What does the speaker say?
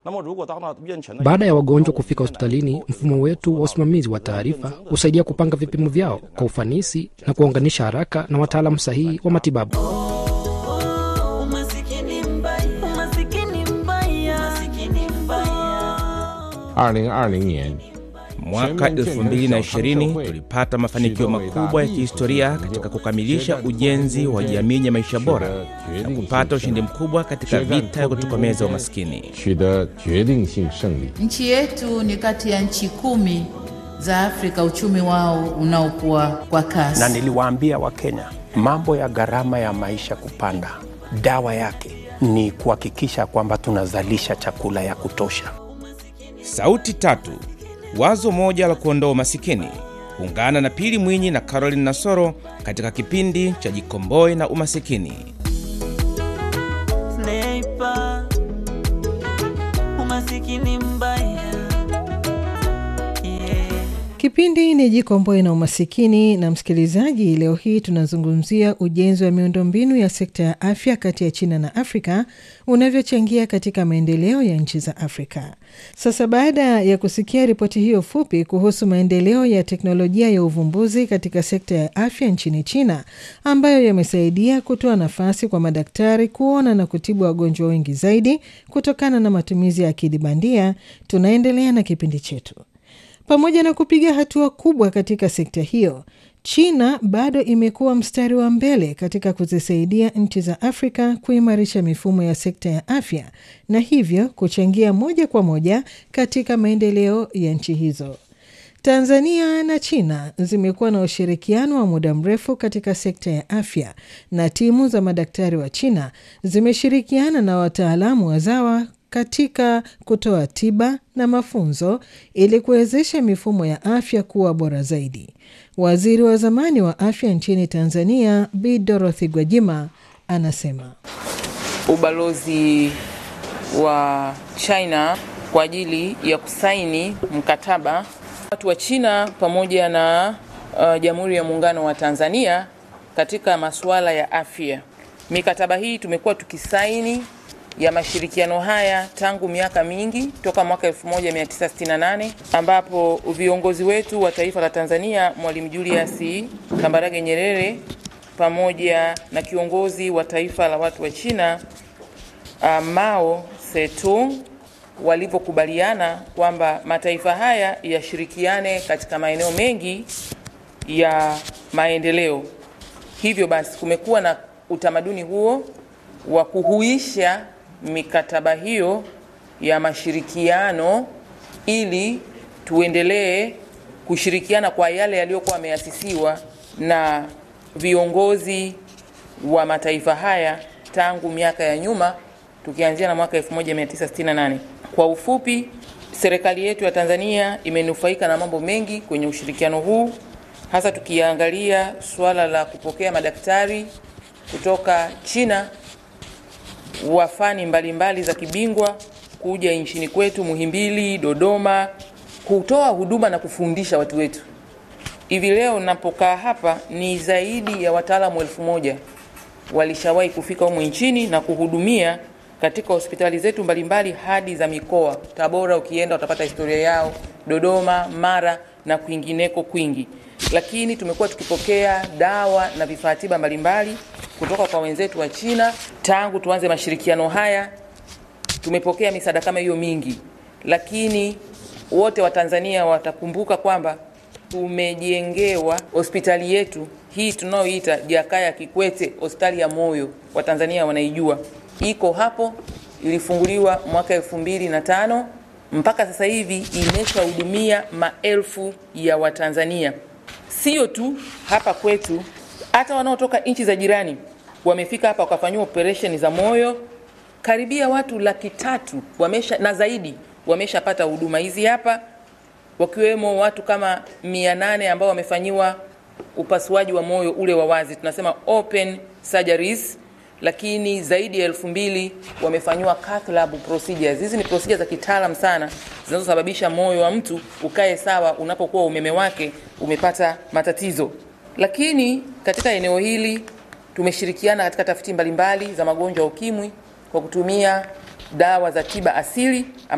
Baada ya wagonjwa kufika hospitalini, mfumo wetu wa usimamizi wa taarifa husaidia kupanga vipimo vyao kwa ufanisi na kuwaunganisha haraka na wataalamu sahihi wa matibabu. Umasikini mbaya, umasikini mbaya, umasikini mbaya. 二零二零年 Mwaka 2020 tulipata mafanikio makubwa ya kihistoria katika kukamilisha ujenzi wa jamii ya maisha bora na kupata ushindi mkubwa katika vita ya kutokomeza umaskini. 取得决定性胜利。 Nchi yetu ni kati ya nchi kumi za Afrika uchumi wao unaokuwa kwa kasi. na niliwaambia Wakenya mambo ya gharama ya maisha kupanda, dawa yake ni kuhakikisha kwamba tunazalisha chakula ya kutosha. Sauti tatu, wazo moja la kuondoa umasikini. Ungana na Pili Mwinyi na Caroline Nasoro katika kipindi cha Jikomboe na Umasikini. Sniper, umasikini mbaya. Yeah. Kipindi ni Jikomboe na Umasikini. Na msikilizaji, leo hii tunazungumzia ujenzi wa miundombinu ya sekta ya afya kati ya China na Afrika unavyochangia katika maendeleo ya nchi za Afrika. Sasa baada ya kusikia ripoti hiyo fupi kuhusu maendeleo ya teknolojia ya uvumbuzi katika sekta ya afya nchini China ambayo yamesaidia kutoa nafasi kwa madaktari kuona na kutibu wagonjwa wengi zaidi kutokana na matumizi ya akili bandia, tunaendelea na kipindi chetu. Pamoja na kupiga hatua kubwa katika sekta hiyo, China bado imekuwa mstari wa mbele katika kuzisaidia nchi za Afrika kuimarisha mifumo ya sekta ya afya na hivyo kuchangia moja kwa moja katika maendeleo ya nchi hizo. Tanzania na China zimekuwa na ushirikiano wa muda mrefu katika sekta ya afya na timu za madaktari wa China zimeshirikiana na wataalamu wazawa katika kutoa tiba na mafunzo ili kuwezesha mifumo ya afya kuwa bora zaidi. Waziri wa zamani wa afya nchini Tanzania Bi Dorothy Gwajima anasema ubalozi wa China kwa ajili ya kusaini mkataba watu wa China pamoja na uh, Jamhuri ya Muungano wa Tanzania katika masuala ya afya. Mikataba hii tumekuwa tukisaini ya mashirikiano haya tangu miaka mingi toka mwaka 1968 ambapo viongozi wetu wa taifa la Tanzania Mwalimu Julius Kambarage Nyerere pamoja na kiongozi wa taifa la watu wa China uh, Mao Zedong walivyokubaliana kwamba mataifa haya yashirikiane katika maeneo mengi ya maendeleo. Hivyo basi kumekuwa na utamaduni huo wa kuhuisha mikataba hiyo ya mashirikiano ili tuendelee kushirikiana kwa yale yaliyokuwa yameasisiwa na viongozi wa mataifa haya tangu miaka ya nyuma tukianzia na mwaka 1968. Kwa ufupi, serikali yetu ya Tanzania imenufaika na mambo mengi kwenye ushirikiano huu, hasa tukiangalia suala la kupokea madaktari kutoka China wa fani mbalimbali za kibingwa kuja nchini kwetu Muhimbili, Dodoma, kutoa huduma na kufundisha watu wetu. Hivi leo napokaa hapa ni zaidi ya wataalamu elfu moja walishawahi kufika humu nchini na kuhudumia katika hospitali zetu mbalimbali hadi za mikoa. Tabora ukienda utapata historia yao, Dodoma, Mara na kwingineko kwingi. Lakini tumekuwa tukipokea dawa na vifaa tiba mbalimbali kutoka kwa wenzetu wa China tangu tuanze mashirikiano haya. Tumepokea misaada kama hiyo mingi, lakini wote wa Tanzania watakumbuka kwamba tumejengewa hospitali yetu hii tunayoita Jakaya Kikwete, hospitali ya moyo, Watanzania wanaijua, iko hapo, ilifunguliwa mwaka elfu mbili na tano mpaka sasa hivi imeshahudumia maelfu ya Watanzania, sio tu hapa kwetu, hata wanaotoka nchi za jirani wamefika hapa wakafanyiwa operesheni za moyo. Karibia watu laki tatu wamesha na zaidi wameshapata huduma hizi hapa, wakiwemo watu kama mia nane ambao wamefanyiwa upasuaji wa moyo ule wa wazi, tunasema open surgeries, lakini zaidi ya elfu mbili wamefanyiwa cath lab procedures. Hizi ni procedures za kitaalam sana zinazosababisha moyo wa mtu ukae sawa unapokuwa umeme wake umepata matatizo. Lakini katika eneo hili tumeshirikiana katika tafiti mbalimbali za magonjwa ya ukimwi kwa kutumia dawa za tiba asili